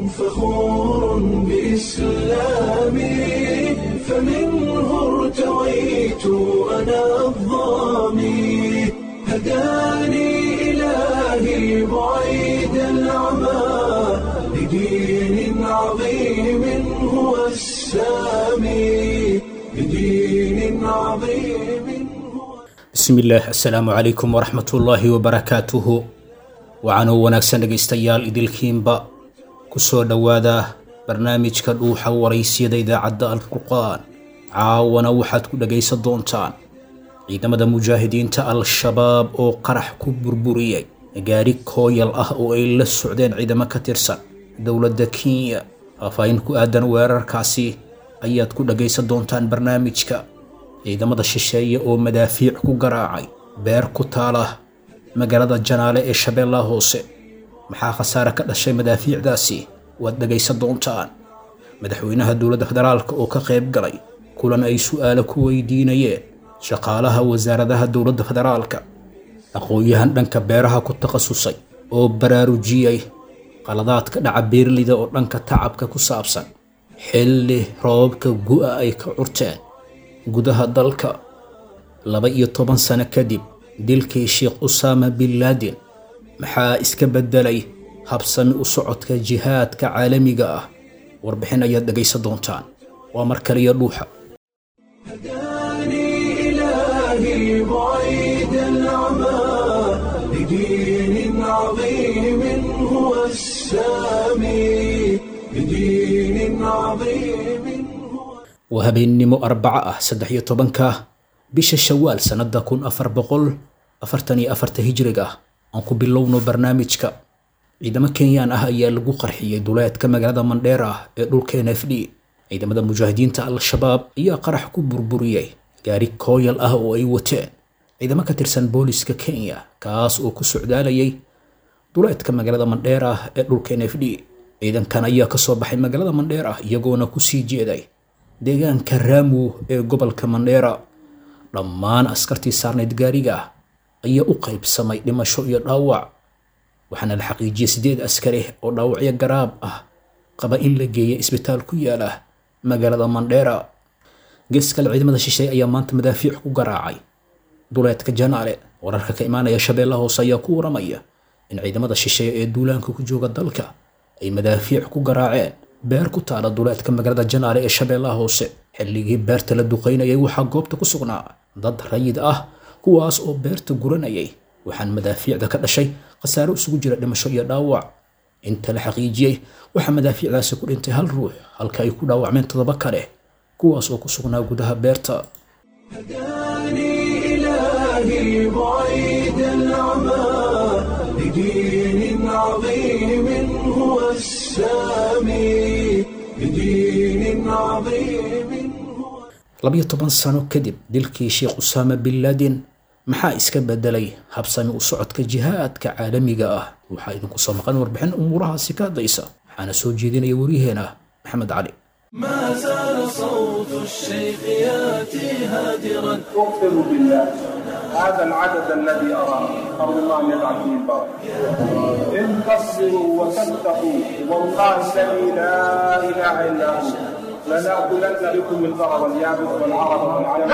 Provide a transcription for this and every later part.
فخور بإسلامي فمنه ارتويت أنا الضامي هداني إلهي بعيد العمى لدين عظيم هو السامي لدين عظيم هو bismillaah assalaamu calaykum waraxmatullaahi wabarakaatuhu waxaanuu wanaagsan dhegaystayaal idilkiinba ku soo dhowaada barnaamijka dhuuxa waraysyada idaacadda alfurqaan caawana waxaad ku dhegaysan doontaan ciidamada mujaahidiinta al-shabaab oo qarax ku burburiyey gaari kooyal ah oo ay la socdeen ciidamo ka tirsan dowladda kenya faahfaahin ku aadan weerarkaasi ayaad ku dhagaysan doontaan barnaamijka ciidamada shisheeye oo madaafiic ku garaacay beer ku taala magaalada janaale ee shabeellaha hoose maxaa khasaare ka dhashay madaafiicdaasi waad dhagaysan doontaan madaxweynaha dowladda federaalk oo ka qayb galay kulan ay su'aalo ku weydiinayeen shaqaalaha wasaaradaha dowladda federaalka aqoon-yahan dhanka beeraha ku takhasusay oo baraarujiyey qaladaadka dhaca beerlida oo dhanka tacabka ku saabsan xilli roobabka gu'a ay ka curteen gudaha dalka laba iyo toban sano kadib dilkii sheekh usaama bin laadin maxaa iska beddelay habsami u socodka jihaadka caalamiga ah warbixin ayaad dhegaysan doontaan waa mar kaliya dhuuxa هداني إلهي بعيد العمى لدين عظيم هو السامي لدين عظيم هو waa habeennimo arbaco ah saddex iyo tobanka bisha shawaal sannada kun afar boqol afartan iyo afarta hijriga ah aan ku bilowno barnaamijka ciidamo kenyaan ah ayaa lagu qarxiyey duleedka magaalada mandheera ah ee dhulka n f d ciidamada mujaahidiinta al-shabaab ayaa qarax ku burburiyey gaari kooyal ah oo ay wateen ciidamo ka tirsan booliska kenya kaas oo ku socdaalayay duleedka magaalada mandheera ah ee dhulka n f d ciidankan ayaa kasoo baxay magaalada mandheera iyagoona kusii jeeday deegaanka raamu ee gobolka mandheera dhammaan askartii saarnayd gaariga ah ayaa u qaybsamay dhimasho iyo dhaawac waxaana la xaqiijiyey sideed askari oo dhaawacyo garaab ah qaba in la geeyay isbitaal ku yaala magaalada mandheera gees kale ciidamada shisheeye ayaa maanta madaafiic ku garaacay duleedka janaale wararka ka imaanaya shabeellaha hoose ayaa ku waramaya in ciidamada shisheeye ee duulaanka ku jooga dalka ay madaafiic ku garaaceen beer ku taala duleedka magaalada janaale ee shabeellaha hoose xilligii beerta la duqaynayay waxaa goobta ku sugnaa dad rayid ah kuwaas oo beerta guranayay waxaan madaafiicda ka dhashay khasaaro isugu jira dhimasho iyo dhaawac inta la xaqiijiyey waxaa madaafiicdaasi ku dhintay hal ruux halka ay ku dhaawacmeen toddoba kale kuwaas oo ku sugnaa gudaha beerta هداني إلهي بعيد العمى لدين عظيم هو السامي لدين عظيم هو labiyo toban sano kadib dilkii sheekh usaama bin laadin maxaa iska bedelay habsami u socodka jihaadka caalamiga ah waxaa idinku soo maqan warbixin umuurahaasi ka hadlaysa waxaana soo jeedinaya waryaheena maxamed cali ما زال صوت الشيخ ياتي هادرا اقسم بالله هذا العدد الذي اراه ارجو الله ان يجعل فيه البركه ان تصبروا وتتقوا والله الذي لا اله الا هو لناكلن بكم الضرر اليابس والعرب والعلم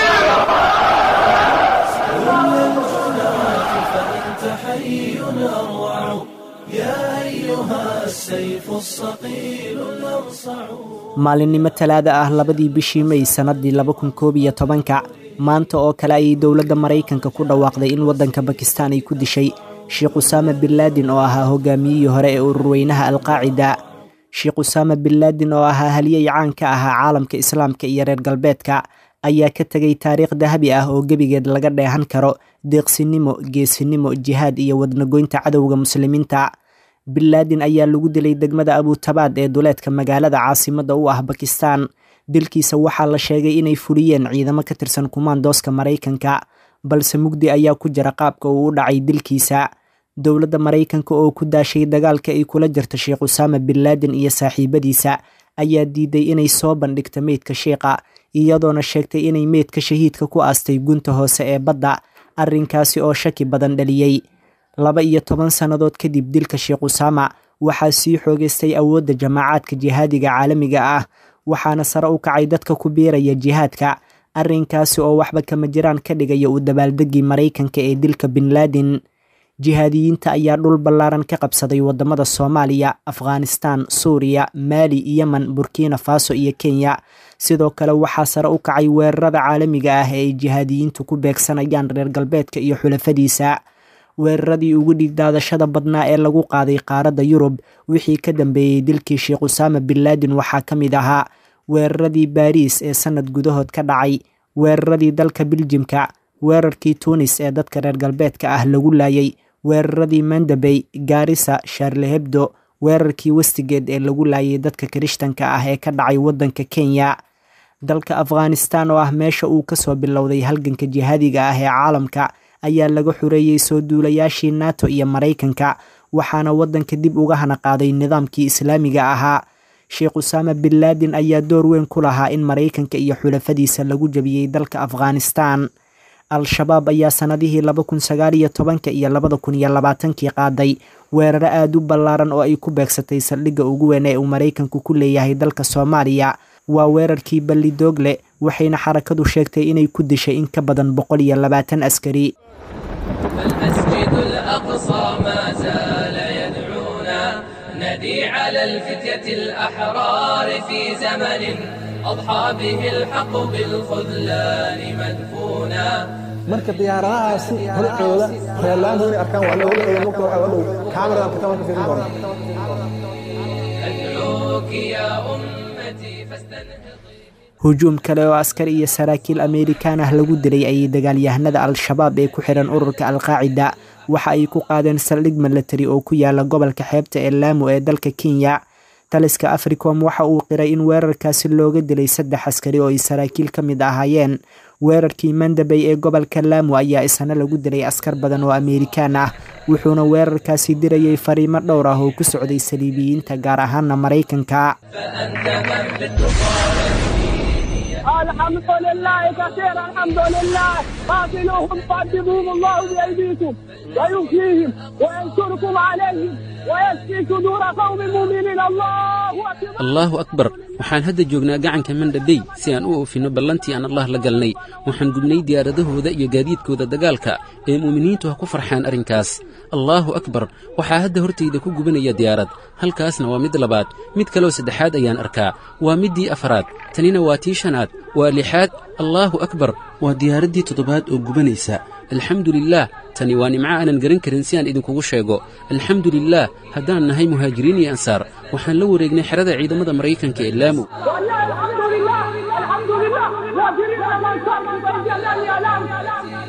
فأنت حي أروع يا أيها السيف الصقيل الأرصع maalinimo talaada ah labadii bishii may sannadii laba kun koob iyo tobanka maanta oo kale ayay dowladda maraykanka ku dhawaaqday in waddanka bakistaan ay ku dishay sheekh usaama bin laadin oo ahaa hogaamiyihii hore ee ururweynaha alqaacida sheekh usaama bin laadin oo ahaa haliyey caan ka ahaa caalamka islaamka iyo reer galbeedka ayaa ka tegay taariikh dahabi ah oo gebigeed laga dheehan karo deeqsinimo geesinimo jihaad iyo wadnagoynta cadowga muslimiinta bin laadin ayaa lagu dilay degmada abutabaad ee duleedka magaalada caasimadda u ah bakistan dilkiisa waxaa la sheegay inay fuliyeen ciidamo ka tirsan kumaandooska maraykanka balse mugdi ayaa ku jira qaabka uu u dhacay dilkiisa dowladda maraykanka oo ku daashay dagaalka ay kula jirta sheekh usaama bin laadin iyo saaxiibadiisa ayaa diiday inay soo bandhigto meydka sheekha iyadoona sheegtay inay meydka shahiidka ku aastay gunta hoose ee badda arrinkaasi oo shaki badan dhaliyey laba iyo toban sannadood kadib dilka sheekh usaama waxaa sii xoogeystay awoodda jamaacaadka jihaadiga caalamiga ah waxaana sare u kacay dadka ku biiraya jihaadka arrinkaasi oo waxba kama jiraan ka dhigaya uu dabaaldegii maraykanka ee dilka bin laadin jihaadiyiinta ayaa dhul ballaaran ka qabsaday waddamada soomaaliya afghanistan suuriya maali yemen burkina faso iyo kenya sidoo kale waxaa sare u kacay weerarada caalamiga ah ee ay jihaadiyiintu ku beegsanayaan reer galbeedka iyo xulafadiisa weeraradii ugu dhigdaadashada badnaa ee lagu qaaday qaaradda yurub wixii ka dambeeyey dilkii sheekh usaama bin laadin waxaa ka mid ahaa weeraradii baariis ee sanad gudahood ka dhacay weeraradii dalka biljimka weerarkii tuunis ee dadka reer galbeedka ah lagu laayay weeraradii mandabey gaarisa sharlehebdo weerarkii westigeed ee lagu laayay dadka kirishtanka ah ee ka dhacay waddanka kenya dalka afghanistan oo ah meesha uu kasoo bilowday halganka jihaadiga ah ee caalamka ayaa laga xureeyey soo duulayaashii nato iyo maraykanka waxaana waddanka dib uga hana qaaday nidaamkii islaamiga ahaa sheekh usaama bin laadin ayaa door weyn ku lahaa in maraykanka iyo xulafadiisa lagu jabiyey dalka afghanistan al-shabaab ayaa sanadihii laba kun sagaal iyo tobanka iyo labada kun iyo labaatankii qaaday weeraro aada u ballaaran oo ay ku beegsatay saldhigga ugu weyn ee uu maraykanku ku leeyahay dalka soomaaliya waa weerarkii ballidoogle waxayna xarakadu sheegtay inay ku dishay in ka badan boqol iyo labaatan askari المسجد الأقصى ما زال يدعونا ندي على الفتية الأحرار في زمن أضحى به الحق بالخذلان مدفونا marka diyaaradahaasi horcooda reerlaanta inay arkaan waa looga dhow marka waxaa dhow kaamiradan kitaban ka fiirin doona أدعوك يا أمتي فاستنهضي hujuum kale oo askar iyo saraakiil ameerikaan ah lagu dilay ayay dagaalyahanada al-shabaab ee ku xihan ururka al-qaacida waxa ay ku qaadeen saldhig milatari oo ku yaala gobolka xeebta ee laamo ee dalka kenya taliska africom waxa uu qiray in weerarkaasi looga dilay saddex askari oo ay saraakiil ka mid ahaayeen weerarkii mandabey ee gobolka laamo ayaa isna lagu dilay askar badan oo ameerikaan ah wuxuuna weerarkaasi dirayay fariimo dhowr ah oo ku socday saliibiyiinta gaar ahaana maraykanka فأنت من بالتقى الحمد لله كثيرا الحمد لله قاتلوهم قدموهم الله بأيديكم ويؤتيهم وينصركم عليهم ويشفي صدور قوم مؤمنين الله أكبر allaahu akbar waxaan hadda joognaa gacanka mandhabey si aan u oofinno ballantii aan allah la galnay waxaan gubnay diyaaradahooda iyo gaadiidkooda dagaalka ee mu'miniintu ha ku farxaan arrinkaas allaahu akbar waxaa hadda hortayda ku gubanaya diyaarad halkaasna waa mid labaad mid kaloo saddexaad ayaan arkaa waa middii afaraad tanina waa tii shanaad waa lixaad allaahu akbar waa diyaaraddii toddobaad oo gubanaysa alxamdu lilaah tani waa nimco aanan garan karin si aan idinkugu sheego alxamdu lilaah haddaan nahay muhaajiriin iyo ansaar waxaan la wareegnay xerada ciidamada maraykanka ee laamo والله الحمد لله الحمد لله واجرين من صار من طريق الله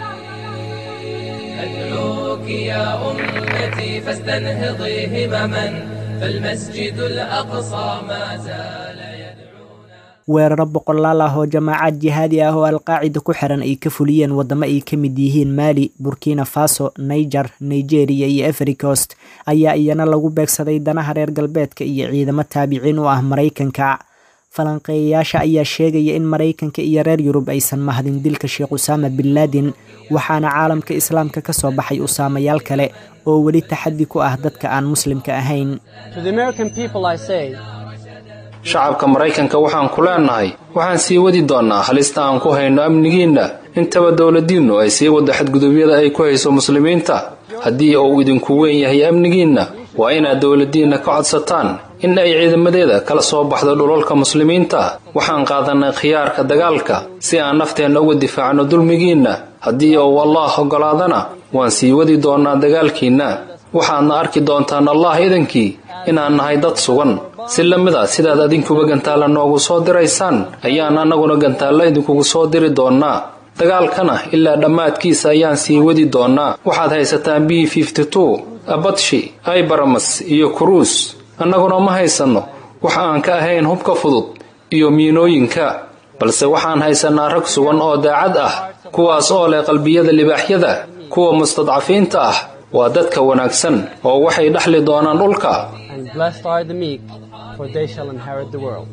أدعوك يا أمتي فاستنهضي همما فالمسجد الأقصى ما زال يدعونا weeraro boqolaal ah oo jamaacad jihaadi ah oo alqaacida ku xiran ay ka fuliyeen waddamo ay ka mid yihiin maali burkina faso niger nigeria iyo efricost ayaa iyana lagu beegsaday danaha reer galbeedka iyo ciidamo taabiciin u ah maraykanka falanqeeyayaasha ayaa sheegaya in maraykanka iyo reer yurub aysan mahadin dilka sheekh usaama bin laadin waxaana caalamka islaamka ka soo baxay usaamayaal kale oo weli taxaddi ku ah dadka aan muslimka ahayn To the American people, I say, shacabka maraykanka waxaan ku leennahay waxaan sii wadi doonnaa halista aan ku hayno amnigiinna intaba dowladdiinnu ay sii waddo xadgudubyada ay ku hayso muslimiinta haddii uu idinku weyn yahay amnigiinna waa inaad dowladdiinna ka codsataan in ay ciidamadeeda kala soo baxdo dhulalka muslimiinta waxaan qaadannay khiyaarka dagaalka si aan nafteenna uga difaacno dulmigiinna haddii uu allaah oggolaadana waan sii wadi doonnaa dagaalkiinna waxaadna arki doontaan allah idankii inaan nahay dad sugan si la mid a sidaad adinkuba gantaalla noogu soo diraysaan ayaan annaguna gantaalla idinkugu soo diri doonnaa dagaalkana ilaa dhammaadkiisa ayaan sii wadi doonnaa waxaad haysataan b abadshi aybaramas iyo kuruus annaguna ma haysanno wax aan ka ahayn hubka fudud iyo miinooyinka balse waxaan haysannaa rag sugan oo daacad ah kuwaas oo leh qalbiyada libaaxyada kuwa mustadcafiinta ah waa dadka wanaagsan oo waxay dhexli doonaan dhulka and blessed are the meek, for they shall inherit the world.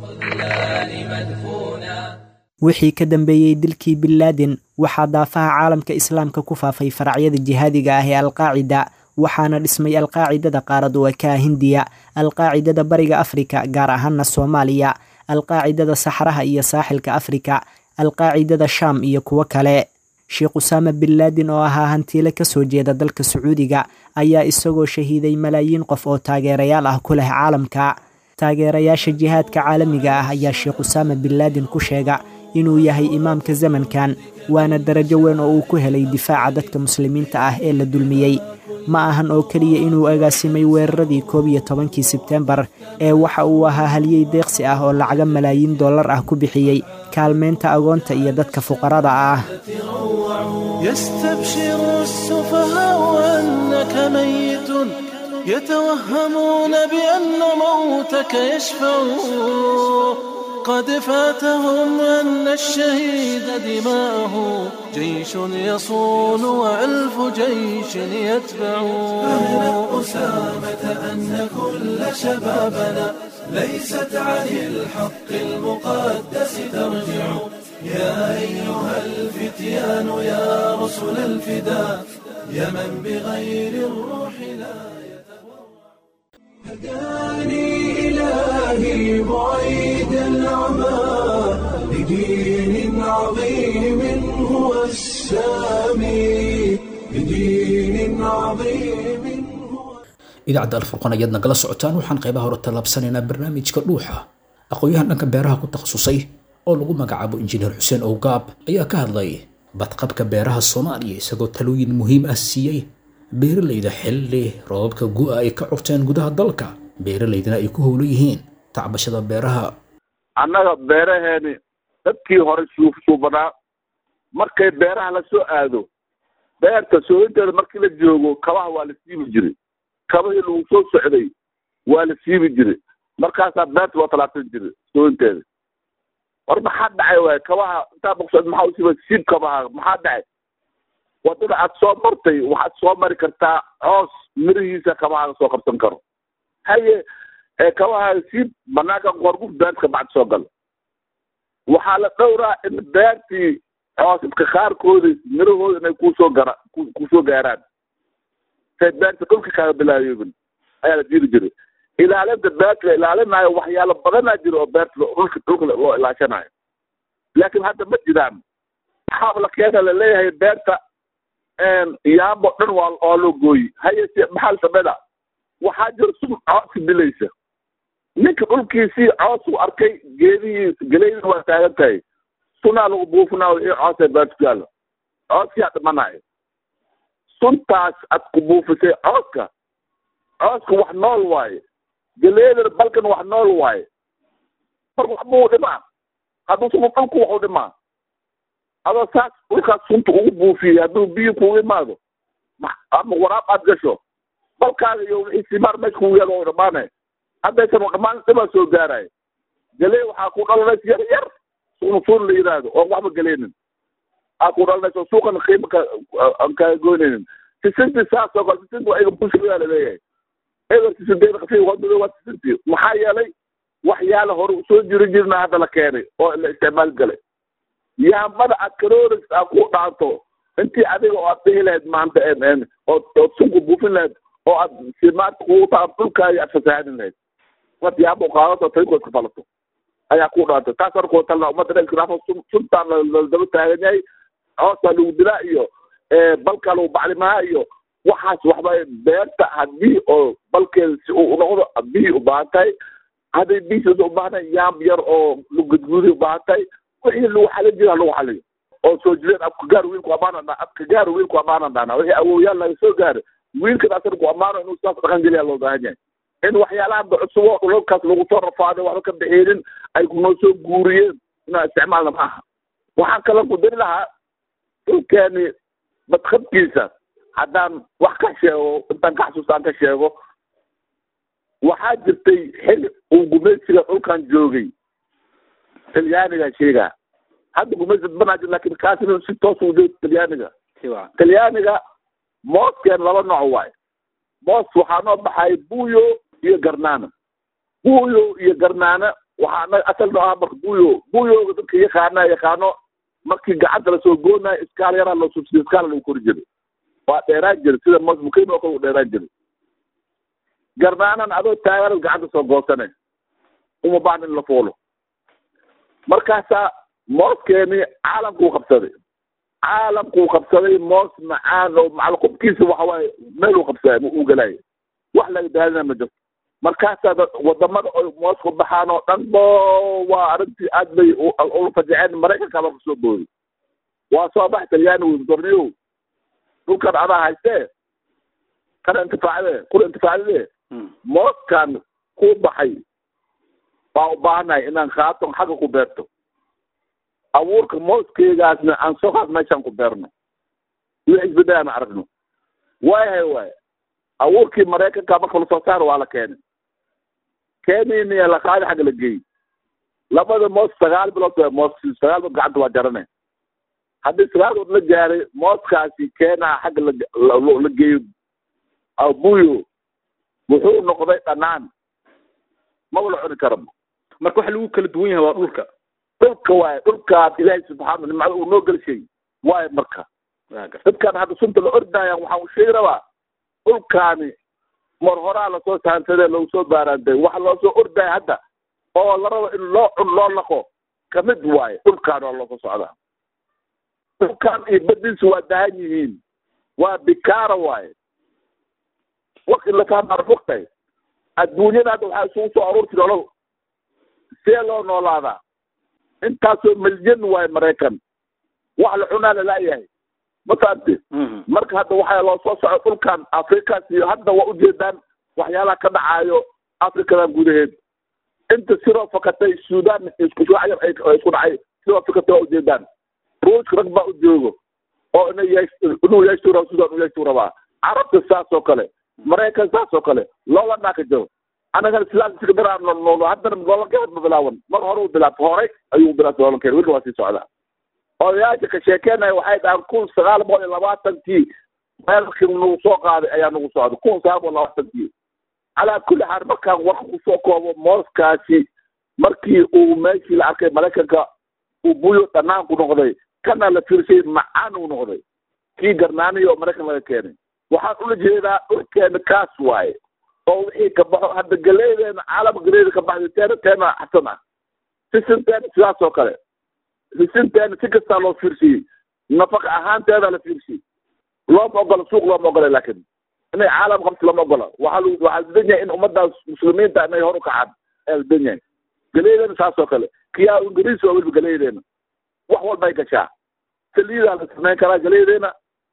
wixii ka dambeeyey dilkii bin laadin waxaa daafaha caalamka islaamka ku faafay faracyada jihaadiga ah ee alqaacida waxaana dhismay alqaacidada qaarad oo ka ah hindiya alqaacidada bariga afrika gaar ahaana soomaaliya alqaacidada saxraha iyo saaxilka afrika alqaacidada shaam iyo kuwo kale sheekh usaama bin laadin oo ahaa hantiile kasoo jeeda dalka sacuudiga ayaa isagoo shahiiday malaayiin qof oo taageerayaal ah ku leh caalamka taageerayaasha jihaadka caalamiga ah ayaa sheekh usaama bin laadin ku sheega inuu yahay imaamka zamankan waana darajo weyn oo uu ku helay difaaca dadka muslimiinta ah ee la dulmiyey ma ahan oo keliya inuu agaasimay weeraradii koob iyo tobankii sebtembar ee waxa uu ahaa halyey deeqsi ah oo lacaga malaayiin dollar ah ku bixiyey kaalmeynta agoonta iyo dadka fuqarada ah يستبشر السفهاء أنك ميت يتوهمون بأن موتك يشفع قد فاتهم أن الشهيد دماءه جيش يصون وألف جيش يتبع أهلا أسامة أن كل شبابنا ليست عن الحق المقدس ترجع يا أيها الفتيان يا رسل الفداء يا من بغير الروح لا هداني إلهي بعيد العمى لدين عظيم هو السامي لدين عظيم idaacadda alfurqan ayaad nagala socotaan waxaan qaybaha hore tallaabsanaynaa barnaamijka dhuuxa aqoon-yahan dhanka beeraha ku takhasusay oo lagu magacaabo injineer xuseen owgaab ayaa ka hadlay badqabka beeraha soomaaliya isagoo talooyin muhiim ah siiyey beeralayda xilli roobabka gu'a ay ka curteen gudaha dalka beeralaydana ay ku howlan yihiin tacbashada beeraha annaga beeraheeni dadkii hore suufsuubanaa markay beeraha la soo aado beerta sooyinteeda markii la joogo kabaha waa la siibi jiray kabahii lagu soo socday waa la siibi jiray markaasaa beerta loo talaabsan jiray sooyinteeda war maxaa dhacay waay kabaha intaa boqsod maxaa usiiba siib kabaha maxaa dhacay wadada aad soo martay waxaad soo mari kartaa coos mirihiisa kabahaaga soo qabsan karo haye kabahaaga siib banaanka qorguf beertka bacd soo galo waxaa la dhowraa in beertii coosidka qaarkoodi mirahooda inay kusoo gara kusoo gaaraan say beerta dhulka kaaga bilaayoobin ayaa la diiri jiray ilaalinta beerta la ilaalinayo waxyaalo badanaa jira oo beerta dhulka dhulka loo ilaashanayo laakiin hadda ma jiraan maxaaba la keena laleeyahay beerta yaabo dhan waa waa loo gooyi haye se maxaa la sameynaa waxaa jira sun cooska dilaysa ninka dhulkiisii coos u arkay geedihii geleydina waa taagan tahay sunaa lagu buufinaa wixii coosee beerta ku yaalo cooskaa dhimanayo suntaas aad ku buufisay cooska cooska wax nool waaye geleedana balkan wax nool waaye mar waxbuu dhimaa hadduu suma dhulku waxu dhimaa adoo saas dhulkaas sunta ugu buufiyey hadduu biyo kugu imaado ama waraab aad gasho balkaaga iyo wixii simaar meesha kugu yaalo u dhamaanay haddaysan u dhamaan dhibaa soo gaarayo galee waxaa ku dhalanaysa yar yar suuna suun la yidhaahdo oon waxba geleynin aa ku dhalanaysa suuqana qiima ka aan kaaga goynaynin sisintii saas oo kale sisinti waa iga bulshada laleeyahay eber sisinteeda qasi wadada waa sisintii maxaa yeelay waxyaala hore usoo jiri jirna hadda la keenay oo la isticmaal galay yaambada aad caloris aa ku dhaanto intii adiga oo aad dhihi lahayd maanta ood ood sunku buufin lahayd oo aad simaarta kugu taa dhulkaaga aad fasahaadin lahayd wad yaamba qaadato tarikood ka falato ayaa ku dhaantay taas hore kuwa talna ummadda dhankilaafo suntaan ladaba taagan yahay coosaa lagu dilaa iyo balkaa lagu bacrimaa iyo waxaas waxba beerta haddii oo balkeeda si uu noqdo biyi u baahan tahay hadday biisiisa u baahnay yaamb yar oo lugudguuday u baahan tahay wixii lagu xalin jira lagu xaliyo oo soo jireen abka gaar wiilku amaanan abka gaar wiilku amaanan dhahnaa wixii awooyaal laga soo gaaro wiilkan asan ku ammaano inuu saas dhaqan geliya loo baahan yahay in waxyaalaha cusub oo dhulalkaas lagu soo rafaaday waxba ka bixinin ay kunoo soo guuriyeen inaan isticmaalna ma aha waxaan kala ku dari lahaa dhulkeeni badqabkiisa haddaan wax ka sheego intaan ka xasuustaan ka sheego waxaa jirtay xili uu gumaysiga dhulkan joogay talyaaniga sheegaa hadda gumaysi banaa jir lakin kaasina si toos u joog talyaaniga talyaaniga mooskeen laba nooc waaye moos waxaa noo baxay buyo iyo garnaana buyo iyo garnaana waxaa asal noo aha marka buyo buyoga dadka yaqaana yaqaano markii gacanta lasoo goonayo iskaal yaraa loo subsiyo iskaala lagu kori jiray waa dheeraan jiri sida moos mukiim oo kale u dheeraan jiri garnaanan adoo taaganad gacanta soo goosane uma baahna in la fuulo markaasaa mooskeenii caalamkuu qabsaday caalamkuu qabsaday moos macaan oo macal qubkiisa waxa waaye meel uu qabsaday uu galaayo wax laga daalina ma jirto markaasaa wadamada oy moos ku baxaan oo dhan bo waa arrintii aad bay ula fajaceen maraykanka baa kusoo booday waa soo bax talyaani wy dorniyow dhulkan adaa haystee kana intifaacde kuna intifaacdade mooskan ku baxay baa u baahannahay inaan khaaton xagga ku beerto abuurka mooskeygaasna aan sokaas meeshaan ku beerno iyo isbedel aan aragno waayahay waay abuurkii maraykanka marka lasoo saaro waa la keenay keenayniya la qaadi xagga la geey labada moos sagaal bilood waa moos sagaal bilood gacanta waa jarane haddii sagaal bilood la gaaray mooskaasi keenaa xagga la la geeyo abuyo wuxuu noqday dhanaan maba la cuni karaba marka waxa lagu kala duwan yahay waa dhulka dhulka waaye dhulkaas ilaahay subxaana nimcada uu noo gelshay waaye marka dadkan hadda sunta la ordayaan waxaan u sheegi rabaa dhulkaani mar horaa lasoo sahansadee lagu soo baaraantay waxa loo soo ordaya hadda oo la rabo in loo cun loo laqo kamid waaye dhulkaan waa loosoo socdaa dhulkaan iyo badiisu waa dahan yihiin waa bikaara waaye waqti la fahmaa fogtay adduunyada hadda waxaa isugu soo aruurti nolol see loo noolaadaa intaasoo milyan waaye maraykan wax la cunaa lalaayahay ma fahamte marka hadda waxaa loo soo soco dhulkan afrikaas iyo hadda waa ujeedaan waxyaalaha ka dhacaayo afrikadan gudaheed inta siroo fakatay sudan isku shacayar ay isku dhacay siroo fakatay waa ujeedaan ruushka rag baa u joogo oo ina yeesh inuu yeeshtuu raba sudan u yeeshtuu rabaa carabta saas oo kale maraykan saas oo kale loola dhaaka jiro anagana sidaas iska daraa noolno haddana loolankeed ma bilaawan mar hore u bilaabta horay ayuu bilaabta loolankeed weli waa sii socdaa odayaasha ka sheekeenaya waxay dhahaan kun sagaal boqol iyo labaatankii meelkii nagu soo qaaday ayaa nagu socda kun sagaal boqol labaatankii calaa kulli xaal markaan warka kusoo koobo mooskaasi markii uu meeshii la arkay maraykanka uu buyo dhanaanku noqday kana la fiirshay macaan uu noqday kii garnaaniyo oo maraykan laga keenay waxaan ula jeedaa dhulkeena kaas waaye oo wixii ka baxo hadda galeydeena caalama galeyda ka baxday teena teena xasan ah sisinteena sidaas oo kale sisinteena si kastaa loo fiirsiyey nafaqa ahaanteeda la fiirsiyey looma ogola suuq looma ogola laakin inay caalam qabto lama ogola waxaa l waxaa didan yahay in ummadaas muslimiinta inay hor u kacaan ayaa didan yahay galeydeena saas oo kale kiyaa ingiriis waa weliba galeydeena wax walba ay gashaa saliidaa la samayn karaa galeydeena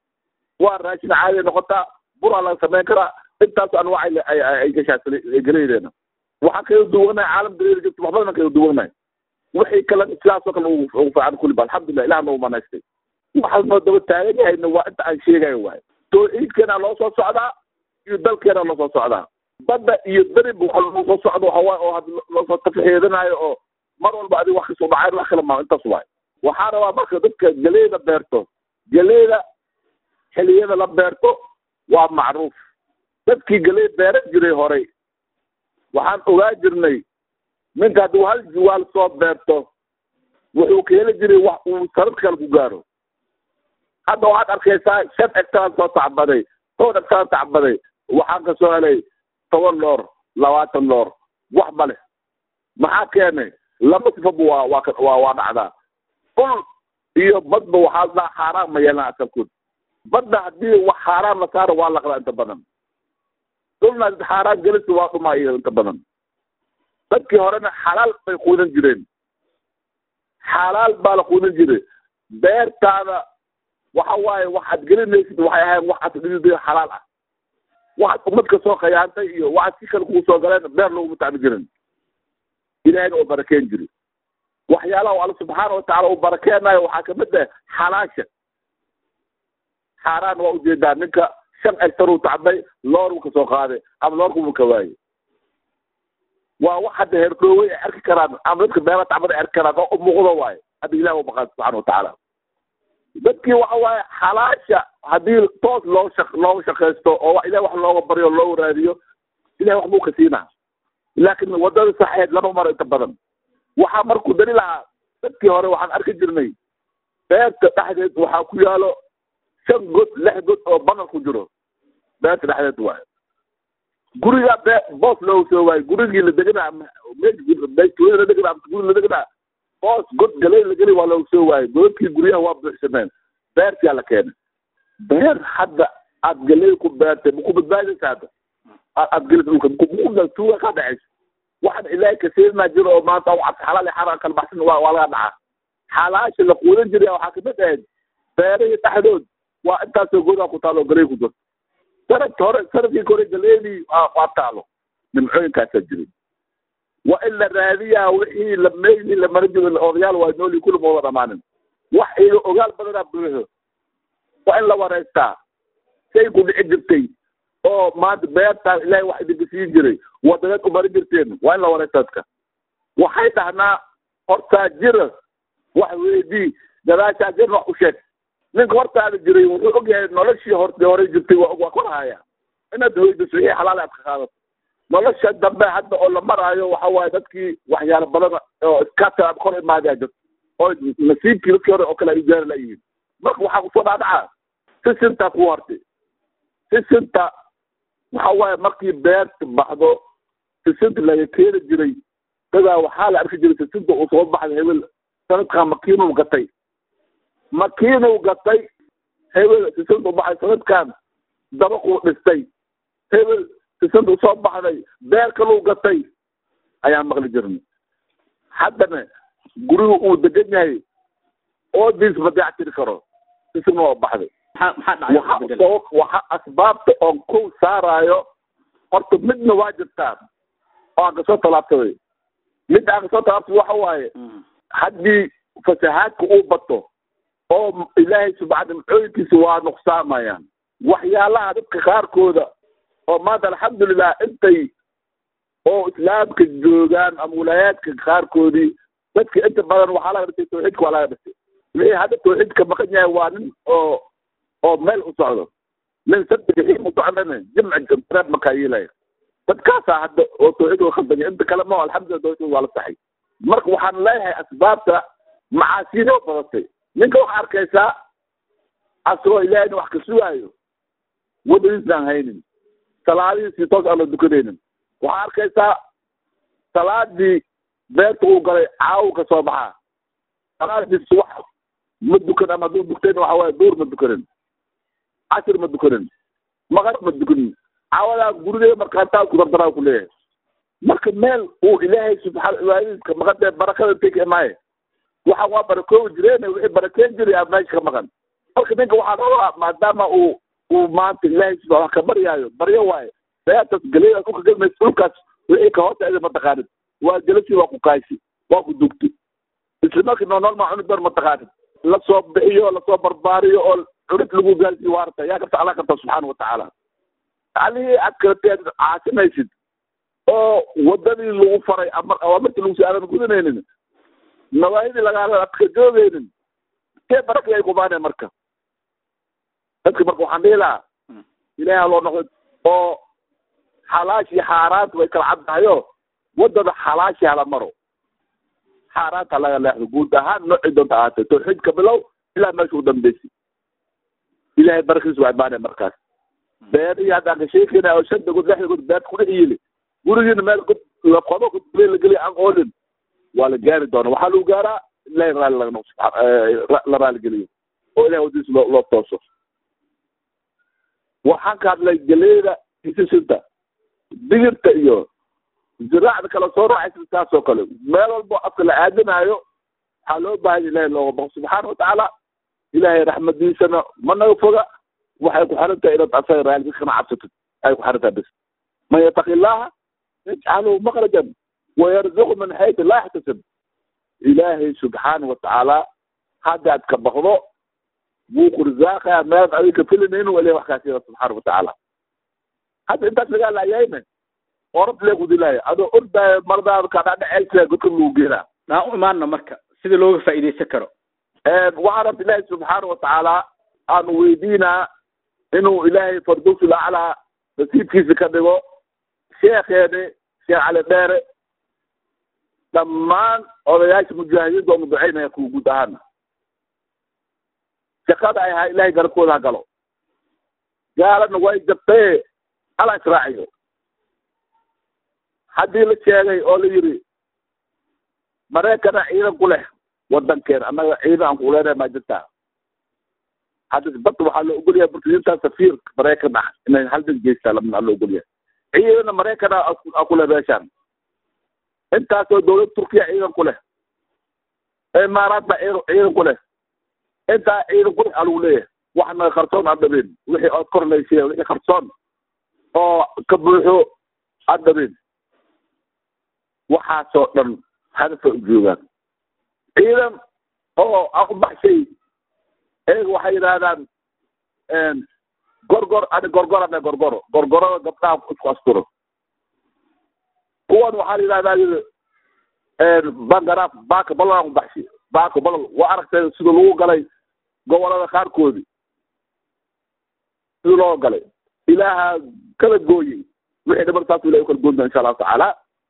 waa raashin caadi noqotaa buraa laga samayn karaa intaas anwac ay gashaa galeydeena waxaan kaga duwanahay caalam galeyda jirta wax badan kaga duwanahay wixii kale sidaasoo kale ugu fiican kuliba alxamdulilah ilaah nagu manaystay waxaa noo daba taagan yahayna waa inta aan sheegayo waaye tawxiidkeena loo soo socdaa iyo dalkeena loo soo socdaa badda iyo beriba waxa lagu soo socdo waxa waaye oo had loosoo tafaxeedanayo oo mar walba adiga wax kasoo dhacay wax kale maa intaas waaye waxaa rabaa marka dadka galeyda beerto galeyda xiliyada la beerto waa macruuf dadkii galey beeran jiray horay waxaan ogaa jirnay ninka hadduu hal juwaal soo beerto wuxuu ka heli jiray wax uu sanad kale ku gaaro hadda waxaad arkaysaa shan hectaan soo tacbaday toban hectaan tacbaday waxaan ka soo helay toban loor labaatan loor wax ma leh maxaa keenay laba sifaba waa waa waa waa dhacdaa dhul iyo badba waxaa la dhaha xaaraan ma yeelan asalkood badda haddii wax xaaraan la saaro waa laqdaa inta badan dhulna xaaraan gelisa waa dhumaa iyo inta badan dadkii horena xalaal bay quudan jireen xalaal baa la quudan jiray beertaada waxa waaye waxaad gelinaysid waxay ahayn waxaad dhidid xalaal ah waxaad umadka soo khayaantay iyo waxaad si kale kugu soo galeen beer laguma tacbi jirin ilahayna oo barakeen jiri waxyaalaha alla subxaana watacaala uu barakeenayo waxaa kamid ah xalaasha xaaraan waa ujeedaa ninka shan egtar uu tacbay loor uu kasoo qaaday ama loorkubuu ka waayey waa wax hadda herdhoowey ay arki karaan ama dadka beera tacbada ay arki karaan oo umuuqdo waaye hadda ilah u baqaan subxana watacaala dadkii waxa waaye xalaasha haddii toos loo shaq looga shaqaysto oo ilahi wax looga baryo loo waraadiyo ilahi wax buu ka siinaa laakin wadada saxeed lama maro inta badan waxaa markuu dari lahaa dadkii hore waxaan arki jirnay beerta dhexdeed waxaa ku yaalo shan god lix god oo banal ku jiro beerta dhexdeed waayo guriga be boos loogu soo waayo gurigii la deganaa meeshtuulada la deganaa guri la deganaa boos god galay la geli waa loogu soo waayo godadkii guryaha waa buuxsameen beertiyaa la keenay beer hadda aad galay ku beertay maku badbaadaysa hadda aad gelis dhulka muku tuuga ka dhacaysa waxaan ilaahay kasiirnaa jiro oo maanta u cabsi xalaal iyo xaraan kala baxsan waa waa laga dhacaa xalaasha la quudan jiray waxaa kamid ahayd beerahii dhexdood waa intaasoo godaa ku taalo galay ku jirto sanadka hore sanadkii hore galeedii waa taalo nimcooyinkaasaa jiray waa in la raadiyaa wixii la meyli la mara jiro odayaal waa nooli kulli ma wada dhamaanin wax iga ogaal badanaa buuxo waa in la wareystaa say ku dhici jirtay oo maanta beertaa ilaahay wax idinka siin jiray wadanaad ku mari jirteen waa in la wareystaa dadka waxay dhahnaa hortaa jira wax weydii gadaashaa jirna wax u sheeg ninka hortaada jiray wuxuu ogyahay noloshii horta hore jirtay waa waa korahaya inaad hoydaso wixii xalaal aad ka qaadato nolosha dambe hadda oo la maraayo waxa waaye dadkii waxyaalo badan oo iskaata aad kor imaadaa jirto oo nasiibkii dadkii hore oo kale ay gaari layihiin marka waxaa kusoo dhaadhacaa sisintaa ku hortay sisinta waxa waaye markii beerta baxdo sisinta laga keeni jiray dadaa waxaa la arki jiray sisinta uu soo baxday hebel sanadkan makiinuu gatay makiinuu gatay hebel sisinta u baxay sanadkan dabaquu dhistay hebel sisinta usoo baxday beer kaluu gatay ayaan maqli jirnay haddana gurigu uu degan yahay oodiis ma dayactiri karo sisinna waa baxday waxa asbaabta oon kow saaraayo horta midna waa jirtaa oo aan kasoo talaabsaday mid aan kasoo talaabsaday waxa waaye haddii fasahaadka uu bato oo ilaahay subxaana macooyinkiisa waa nuqsaamayaan waxyaalaha dadka qaarkooda oo maanta alxamdulilah intay oo islaamka joogaan ama wilaayaadka qaarkoodii dadka inta badan waxaa laga dhisay tawxiidka waa laga dhisay wixii hadda tawxiidka maqan yahay waa nin oo oo meel u socdo nin saddexiin u socdana jimci reeb makaa yeelaya dadkaasaa hadda oo tawxiidka khaldanya inta kale ma alxamdulillah tawxiidka waa la saxay marka waxaan leeyahay asbaabta macaasiinoo badatay ninka waxaa arkaysaa asagoo ilaahayna wax ka sugaayo wadadiisaan haynin salaadihiisii toos aan la dukanaynin waxaa arkaysaa salaadii beerta uu galay caawu ka soo baxaa salaadiis wax ma dukan ama hadduu dugtayna waxa waaye duur ma dukanin cashir ma dukanin maqrib ma dukanin caawadaa gurigeeda markaataa ku dardaraa ku leeyahay marka meel uu ilaahay subxaana cibaadadiiska maqan ee barakada intay ka imaaye waxa waa barakoobi jireen wixii barakeen jiray aa meesha ka maqan marka ninka waxaa rabaa maadaama uu uu maanta ilaahay subaa wax ka baryaayo baryo waaye beertaas galeyda dhulka gelmaysa dhulkaas wixii ka hooseeda mataqaanid waa gelasi waa ku kaaysi waa ku dugti isla markii noonool maa cuni doon mataqaanid lasoo bixiyo lasoo barbaariyo oo cunid lagu gaarsiiyo waarta yaa karta alla karta subxaana watacaala alihii aad kalateed caasinaysid oo wadadii lagu faray ama awaamirtii lagu si aadan gudanaynin nawaahidii lagaala aad ka joogaynin see barakii ay kumaaneen marka dadka marka waxaan dhihi lahaa ilahay ha loo noqdo oo xalaash iyo xaaraanta way kala caddahayo wadada xalaashi hala maro xaaraanta laga leexdo guud ahaan noocii doonta ahaatee tawxiidka bilow ilaa meesha u dambeysi ilahay barakiisa waa imaanaya markaas beerihii haddaan ka sheekayna oo shanta god lixda god beerta kudhex yili gurigiina meel god qodo godbule la geliya aan oolin waa la gaari doona waxaa lagu gaaraa ilahay raali laga noqo la raaligeliyo oo ilahay wadiisa loo loo tooso waxaan ka hadlay galeeda isisinta digirta iyo ziraacda kale soo raacaysa saas oo kale meel walbo afka la aadinaayo waxaa loo baahanya ilahay looga baqo subxaana watacaala ilahay raxmadiisana ma naga foga waxay ku xiran tahay inaad asaga raalika kana cabsatid ay ku xiran tahay bis man yataqi illaha yajcalahu makrajan wayarzuqu min xaytu laa yaxtasib ilaahay subxaana watacaala hadda aad ka baqdo wuu ku risaaqaya meelaad adiga ka filinaynin waa ilahay wax kaasiya subxaana watacaala hadda intaas lagaa laayayne orad lee kudilaayo adoo ordaayo mardaada kadhadheceelsa godka lagu geenaa aan u imaano marka sida looga faa'iidaysan karo waxaan rabta ilaahay subxaana watacaala aanu weydiinaa inuu ilaahay fardowsul aclaa nasiibkiisa ka dhigo sheekeeni sheekh cali dheere dhammaan odayaasha mujaahidiinta oonu ducaynaya kuwa guud ahaana shaqada ay ahaa ilaahay garabkooda ha galo gaalana way jabtaye ala israaciyo haddii la sheegay oo la yidhi mareekana ciidan ku leh wadankeena annaga ciidan aan kuleenahay maa jirtaa hadda bad waxaa loo ogolyahay burtidinta safiir maraykan ah inay haldan geystaa lamna loo ogolyahay ciidana maraykana a ku leh meeshaan intaasoo dawlad turkiya ciidan ku leh imaaraad baa ciidan ku leh intaa ciidan ku leh alagu leeyahay waxna qarsoon aan dhabin wixii ood korlaysiya wixii qarsoon oo ka buuxo aan dhabin waxaasoo dhan hadafa u joogaan ciidan oo aan u baxshay eega waxay yidhaahdaan gorgor ani gorgor ane gorgoro gorgorada gabdhaha isku asturo kuwan waxaa la yidhahdaa yidhi bangaraaf baaka balol aan u baxshay baaka balol waa aragtay sida lagu galay gobolada qaarkoodii sida loo galay ilaaha kala gooyey wixii dhiman saas ilahay u kala goynta insha allahu tacaala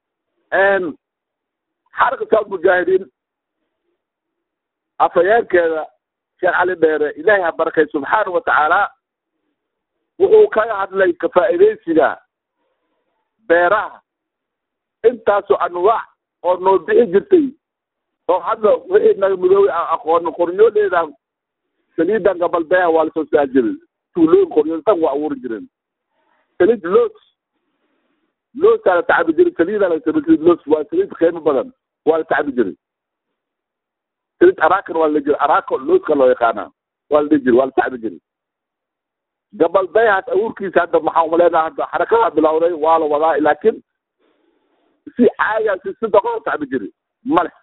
xaraka saad mujaahidiin afhayeenkeeda sheekh cali dheere ilaahay ha barakay subxaana wa tacaala wuxuu kaga hadlay kafaa'idaysiga beeraha intaasoo anwaac oo noo bixi jirtay oo hadda wixii naga midoobay aan aqoono qornyooleedan saliidan gabalbeeha waa lasoo saari jiray tuulooyin qoryool dhan waa abuuri jireen saliid loos loosaa la tacabi jiray saliidaa la saliid loos waa saliid qiimo badan waa la tacabi jiray saliid arakan waa la dhihi jiray arako looska loo yaqaanaa waa la dhihi jiray waa la tacabi jiray gabalbeehaas abuurkiisa hadda maxaa umaleynaa hadda xarakadaa bilowday waa la wadaa laakiin si caaga si si doqo la tacabi jiray male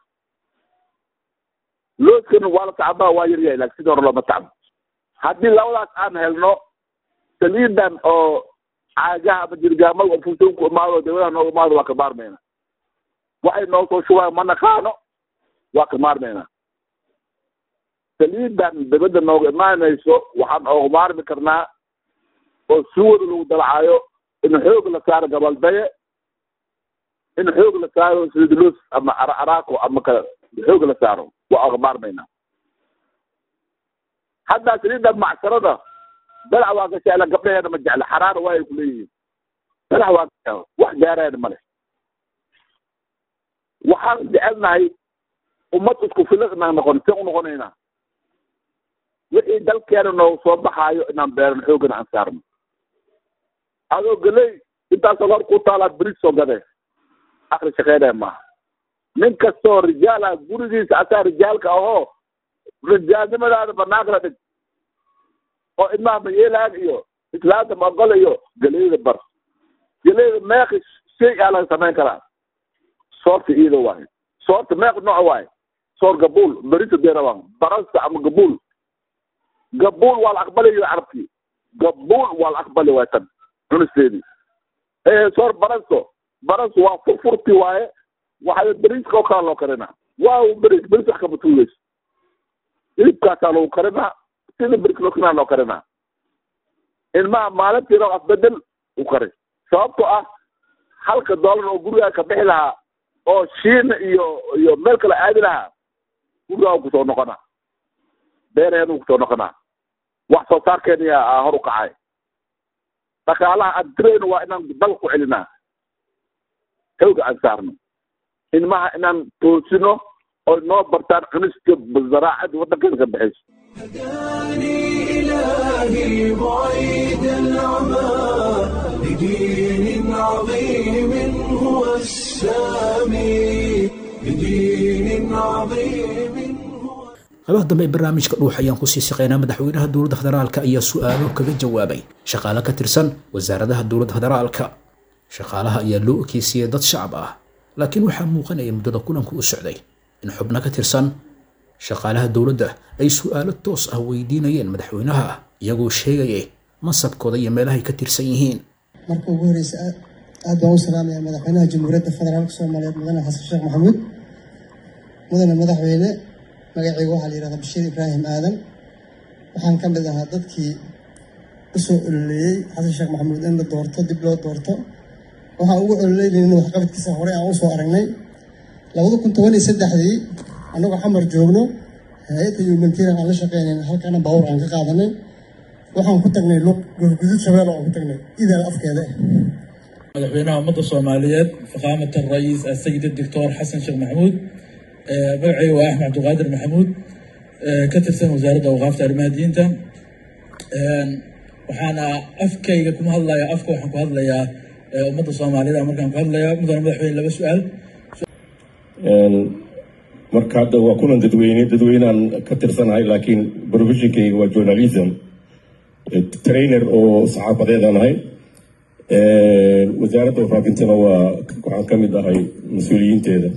looskana waa la tacabaa waa yaryahay laakiin sidii hore looma tacbo haddii labadaas aan helno saliidan oo caagaha ama jirgaamada oo funtoon ku imaado dawladaha nooga imaado waa ka maarmayna waxay noo soo shubaan ma naqaano waa ka maarmayna saliidan dabadda nooga imaanayso waxaan ooga maarmi karnaa oo suwada lagu dalacaayo in xoog la saaro gabaldaye in xoog la saaro saliidlos ama araako ama kale xoog la saaro waa ooga maarmayna haddaa saliidan macsarada dalac waa ka jecla gabdhaheena ma jecla xaraara waa ay ku leeyihiin dalac waa ka wax gaarayna male waxaan jecelnahay ummad isku filan inaan noqon sen u noqonaynaa wixii dalkeena noogu soo baxaayo inaan beeran xoogana aan saarno adoo geley intaasoo hor ku taalaad bris soo gadee akri shaqeynaya maaha nin kastoo rijaal ah gurigiisa asaa rijaalka ahoo rijaalnimadaada banaanka la dhig oo ilmaha mayeelaan iyo islaanta maogol iyo geleyda bar geleyda meeqi shay aa laga samayn karaa soorta iyada waaye soorta meeq nooc waaye soor gabuul berisa deerawan barasta ama gabuul gabuul waa la aqbalayo carabkii gabuul waa la aqbali waay tan cunisteedii soor barasto barasto waa furfurti waaye waxaa beriska oo kala loo karinaa waaw beris beris wax kama tuugeyso hilibkaasaa lagu karinaa sida beris loo karinaa loo karinaa ilmaha maalintiina afbedel u kari sababtoo ah halka doolar oo gurigaa ka bixi lahaa oo shiina iyo iyo meel kale aadi lahaa gurigaa u kusoo noqonaa beeraheeda u kusoo noqonaa wax soo saarkeena aa hor u kacay dhaqaalaha aan dirayno waa inaan dal ku celinaa xooga aan saarno ilmaha inaan toosino oo noo bartaan cuniska zaraacada waddankeena ka baxayso إلهي بعيد العمى بدين عظيم هو السامي بدين عظيم qaybaha dambe ee barnaamijka dhuux ayaan kusii siqaynaa madaxweynaha dowladda federaalka ayaa su-aalo kaga jawaabay shaqaale ka tirsan wasaaradaha dowladda federaalka shaqaalaha ayaa loo ekeysiyey dad shacab ah laakiin waxaa muuqanaya muddada kulanku u socday in xubno ka tirsan shaqaalaha dowladda ay su-aalo toos ah weydiinayeen madaxweynaha iyagoo sheegayay mansabkooda iyo meelahay ka tirsan yihiin marka ugu horeysa aad baan u salaamayaa madaxweynaha jamhuuriyadda federaalka soomaaliyeed mudane xasan sheekh maxamuud mudane madaxweyne magacayga waxaa la yihahdaa bashiir ibraahim aadan waxaan ka mid ahaa dadkii usoo ololeeyey xasan sheekh maxamuud in la doorto dib loo doorto waxaan ugu ololeynaynin waxqabadkiisa horey aan usoo aragnay labada kun toban iyo saddexdii annagoo xamar joogno hay-adda humanitarian aan la shaqeynayn halkaana baawur aan ka qaadanin waxaan ku tagnay luq gurgudud shabeelle aan ku tagnay idaal afkeeda madaxweynaha ummadda soomaaliyeed faqaamat alra'iis asayid doctor xasan sheekh maxamuud magacayga waa axmed cabdiqaadir maxamuud ka tirsan wasaaradda awqaafta arrimaha diinta waxaana afkayga kuma hadlaya afka waxaan ku hadlayaa ummadda soomaaliyeed markaan ku hadlaya mudane madaxweyne laba su-aal marka hadda waa kulan dadweyne dadweyneaan ka tirsanahay laakiin professionkayga waa journalism trainer oo saxaafadeedaan ahay wasaaradda wafaafintana waa waxaan ka mid ahay mas-uuliyiinteeda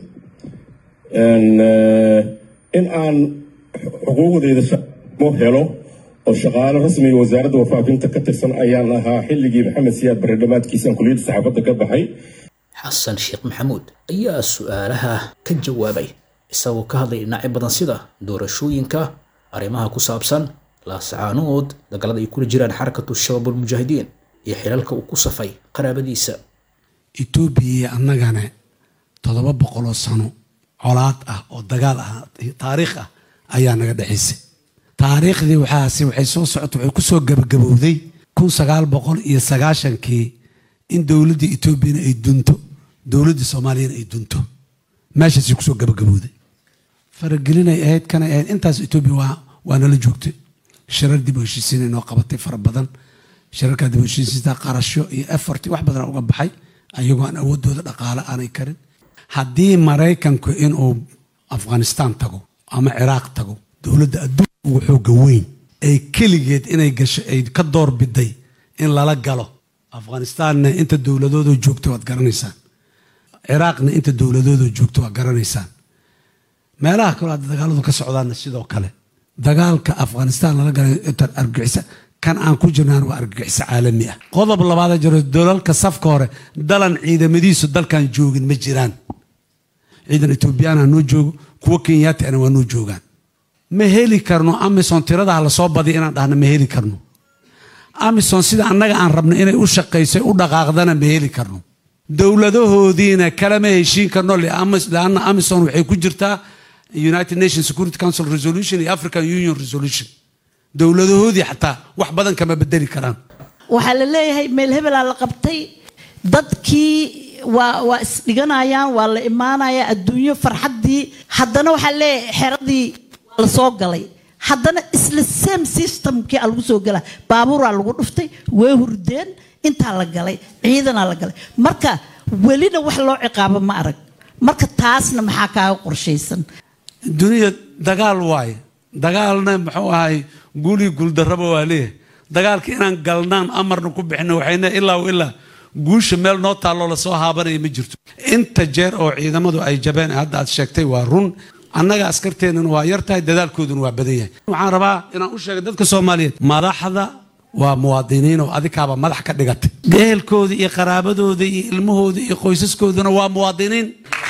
in aan xuquuqdeyda mo helo oo shaqaale rasmiga wasaaradda wafaafinta ka tirsan ayaan ahaa xilligii maxamed siyaad bare dhammaadkiisaan kuliyadda saxaafadda ka baxay xasan sheekh maxamuud ayaa su-aalaha ka jawaabay isagoo ka hadlay dhinacyo badan sida doorashooyinka arrimaha ku saabsan laasacaanood dagallada ay kula jiraan xarakatu shabaab almujaahidiin iyo xilalka uu ku safay qaraabadiisa etoobiya iyo annagana toddoba boqoloo sano colaad ah oo dagaal ah taariikh ah ayaa naga dhexaysay taariikhdii waxaasi waxay soo socota waxay ku soo gabagabowday kun sagaal boqol iyo sagaashankii in dowladda etoobiyana ay dunto dowladda soomaaliyana ay dunto meeshaasay kusoo gabagabowday faragelinay ahayd kanay ahayd intaas etoobiya waa waa nala joogtay shirar dib u heshiisiin inoo qabatay fara badan shirarkaa dib u heshiisiinta qarasho iyo effort wax badan uga baxay ayagoo aan awoodooda dhaqaale aanay karin haddii maraykanku inuu afghanistaan tago ama ciraaq tago dowladda adduunka ugu xooga weyn ay keligeed inay gasho ay ka door biday in lala galo afghanistaanna inta dowladoodo joogto waad garanaysaan ciraaqna inta dowladoodo joogto waad garanaysaan meelaha kaloo hadda dagaaladu ka socdaanna sidoo kale dagaalka afghanistaan lala galay argagixisa kan aan ku jirnaan waa argagixiso caalami ah qodob labaada jiro dalalka safka hore dalan ciidamadiisu dalkan joogin ma jiraan ciidan etoobiyaana noo joogo kuwo kenyaatiana waa noo joogaan ma heli karno amison tiradaha lasoo badiya inaan dhahno ma heli karno amison sida annaga aan rabno inay u shaqayso u dhaqaaqdana ma heli karno dowladahoodiina kalama heshiin karno lianna amison waxay ku jirtaa united nations security council resolution iyo african union resolution dowladahoodii xataa wax badan kama bedeli karaan waxaa la leeyahay meel hebelaa la qabtay dadkii waa waa isdhiganayaan waa la imaanaya adduunyo farxaddii haddana waxaa leeyahay xeradii waa la soo galay haddana isla same systemkii a lagu soo gala baabuuraa lagu dhuftay way hurdeen intaa la galay ciidanaa la galay marka welina wax loo ciqaabo ma arag marka taasna maxaa kaaga qorshaysan duniya dagaal waaye dagaalna muxuu ahay guulii guuldarraba waa leeyahay dagaalka inaan galnaan amarna ku bixino waxayna ilaa ilaa guusha meel noo taalloo lasoo haabanaya ma jirto inta jeer oo ciidamadu ay jabeen hadda aad sheegtay waa run annaga askarteennana waa yar tahay dadaalkooduna waa badan yahay waxaan rabaa inaan u sheegay dadka soomaaliyeed madaxda waa muwaadiniin oo adikaaba madax ka dhigatay gehelkooda iyo qaraabadooda iyo ilmahooda iyo qoysaskooduna waa muwaadiniin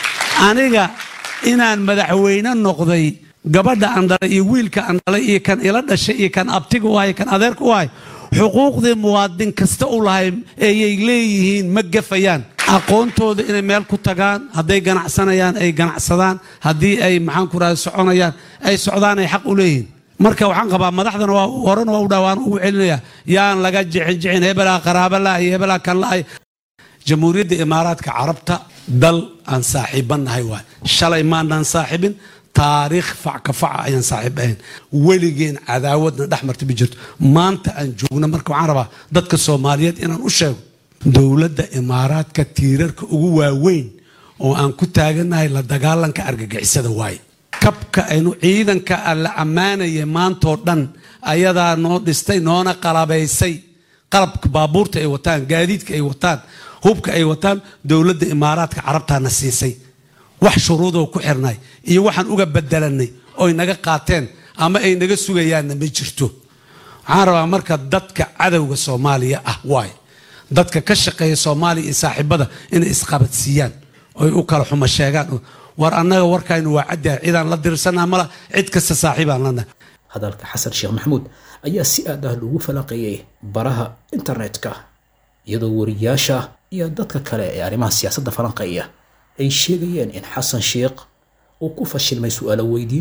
aniga inaan madaxweyne noqday gabadha aan dhalay iyo wiilka aan dhalay iyo kan ila dhashay iyo kan abtiga u ahay kan adeerka u ahay xuquuqdii muwaadin kasta u lahay ayay leeyihiin ma gafayaan aqoontooda inay meel ku tagaan hadday ganacsanayaan ay ganacsadaan haddii ay maxaan ku rahay soconayaan ay socdaan ay xaq u leeyihiin marka waxaan qabaa madaxdana waa horena waa u dhawaan ugu celinaya yaan laga jixin jixin hebelaa qaraaba la iyo hebelaa kan la ay jamhuuriyadda imaaraadka carabta dal aan saaxiibannahay waay shalay maanaan saaxiibin taariikh facka faca ayaan saaxiib ahayn weligeen cadaawadna dhex marta ma jirto maanta aan joogno marka waxaan rabaa dadka soomaaliyeed inaan u sheego dowladda imaaraadka tiirarka ugu waaweyn oo aan ku taagannahay la dagaalanka argagixisada waaye kabka aynu ciidanka la ammaanaya maantoo dhan ayadaa noo dhistay noona qalabaysay qalabka baabuurta ay wataan gaadiidka ay wataan hubka ay wataan dowladda imaaraadka carabtaana siisay wax shuruudoo ku xirnay iyo waxaan uga bedelanay oy naga qaateen ama ay naga sugayaanna ma jirto waxaan rabaa marka dadka cadowga soomaaliya ah waay dadka ka shaqeeya soomaaliya iyo saaxiibada inay isqabadsiiyaan oy u kala xumo sheegaan war annaga warkaynu waa caddahay cidaan la dirsanaa mala cid kasta saaxiibaan lana hadalka xasan sheekh maxamuud ayaa si aad ah loogu falanqeeyey baraha internetka iyadoo wariyaasha iyo dadka kale ee arrimaha siyaasadda falanqeeya ay sheegayeen in xasan sheekh uu ku fashilmay su'aalo weydiintan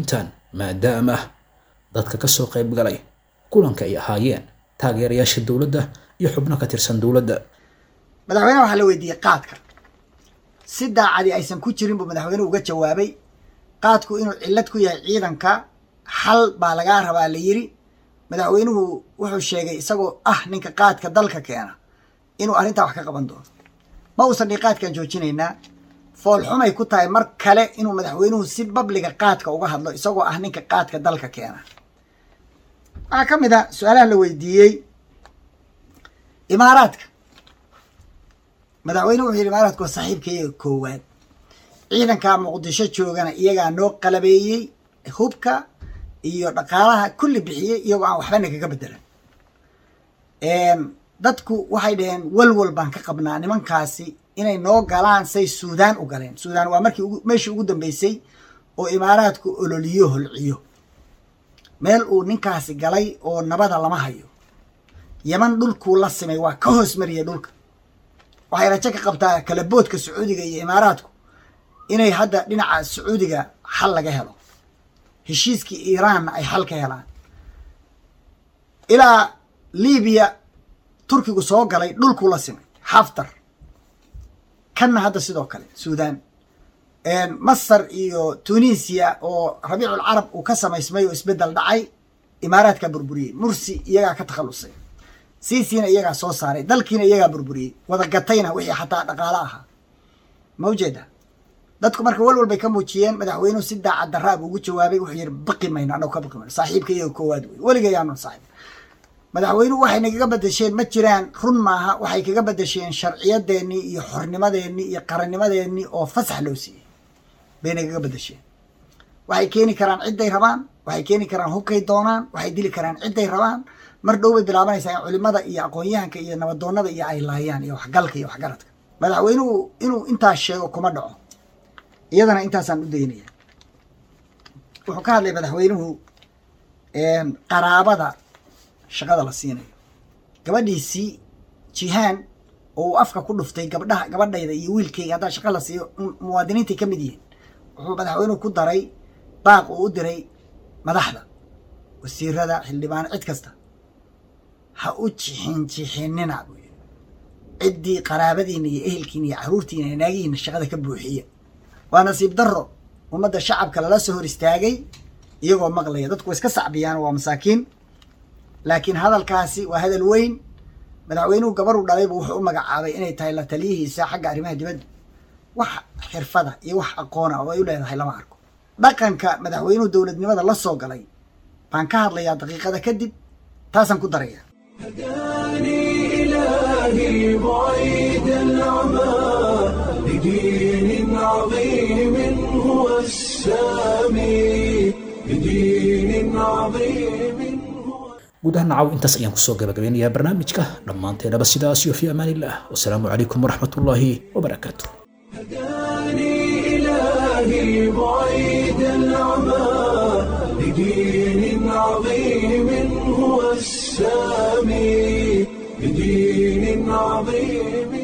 maadaama dadka ka soo qayb galay kulanka ay ahaayeen taageerayaasha dowladda iyo xubno ka tirsan dowladda madaxweynaha waxaa la weydiiyey qaadka si daacadi aysan ku jirin buu madaxweynuhu uga jawaabay qaadku inuu cillad ku yahay ciidanka xal baa lagaa rabaa la yiri madaxweynuhu wuxuu sheegay isagoo ah ninka qaadka dalka keena inuu arrintaa wax ka qaban doono ma uusan dhi qaadkan joojinaynaa foolxumay ku tahay mar kale inuu madaxweynuhu si babliga qaadka uga hadlo isagoo ah ninka qaadka dalka keena waxaa ka mid a su-aalaha la weydiiyey imaaraadka madaxweynuhu wuxuu yidhi imaaraadku waa saaxiibkaiyaga koowaad ciidanka muqdisho joogana iyagaa noo qalabeeyey hubka iyo dhaqaalaha kulli bixiyey iyagoo aan waxbana kaga bedelan dadku waxay dhaheen walwal baan ka qabnaa nimankaasi inay noo galaan say suudaan u galeen suudaan waa markii meeshii ugu dambeysay oo imaaraadku ololiyo holciyo meel uu ninkaasi galay oo nabada lama hayo yeman dhulkuu la simay waa ka hoos mariyay dhulka waxay rajo ka qabtaa kalaboodka sacuudiga iyo imaaraadku inay hadda dhinaca sacuudiga xal laga helo heshiiskii iiraanna ay xal ka helaan ilaa libiya turkigu soo galay dhulkuu la simay xaftar kanna hadda sidoo kale suudaan masar iyo tunisiya oo rabiicul carab uu ka samaysmay oo isbeddel dhacay imaaraadkaa burburiyey mursi iyagaa ka takhallusay siisiina iyagaa soo saaray dalkiina iyagaa burburiyey wada gatayna wixii xataa dhaqaalo ahaa ma ujeeda dadku marka walwal bay ka muujiyeen madaxweynuhu si daacad daraa buu ugu jawaabay wuxuu yidhi baqi mayno annagu ka baqi mayno saaxiibka iyaga koowaad wey weligayaanu saaxiib madaxweynuhu waxay nagaga bedesheen ma jiraan run maaha waxay kaga bedesheen sharciyadeennii iyo xornimadeennii iyo qarannimadeennii oo fasax loo siiyey bay nagaga bedesheen waxay keeni karaan cidday rabaan waxay keeni karaan hubkay doonaan waxay dili karaan cidday rabaan mar dhow bay bilaabanaysaa in culimada iyo aqoon-yahanka iyo nabadoonnada iyo ay laayaan iyo waxgalka iyo waxgaradka madaxweynuhu inuu intaas sheego kuma dhaco iyadana intaasaan u daynaya wuxuu ka hadlay madaxweynuhu qaraabada shaqada la siinayo gabadhiisii jihaan oo uu afka ku dhuftay gabdhaha gabadhayda iyo wiilkayga haddaa shaqa la siiyo muwaadiniintay ka mid yihiin wuxuu madaxweynuhu ku daray baaq uu u diray madaxda wasiirada xildhibaan cid kasta ha u jixin jixinina buu yidhi ciddii qaraabadiina iyo ehelkiina iyo caruurtiina iyo naagihiina shaqada ka buuxiya waa nasiib darro ummadda shacabka lala soo hor istaagay iyagoo maqlaya dadku way iska sacbiyaan waa masaakiin laakiin hadalkaasi waa hadal weyn madaxweynuhu gabaruu dhalaybu wuxuu u magacaabay inay tahay la taliyihiisa xagga arrimaha dibadda wax xirfada iyo wax aqoona oo ay u leedahay lama arko dhaqanka madaxweynuhu dowladnimada la soo galay baan ka hadlayaa daqiiqada kadib taasaan ku daraya إلهي بعيد العمى لدين عظيم هو السامي لدين عظيم guud ahaan nacaw intaas ayaan kusoo gabagabeynayaa barnaamijka dhammaanteenaba sidaas iyo fi amaan illah wasalaamu calaykum waraxmatullaahi wabarakaatu إلهي بعيد العمى لدين عظيم هو السامي لدين عظيم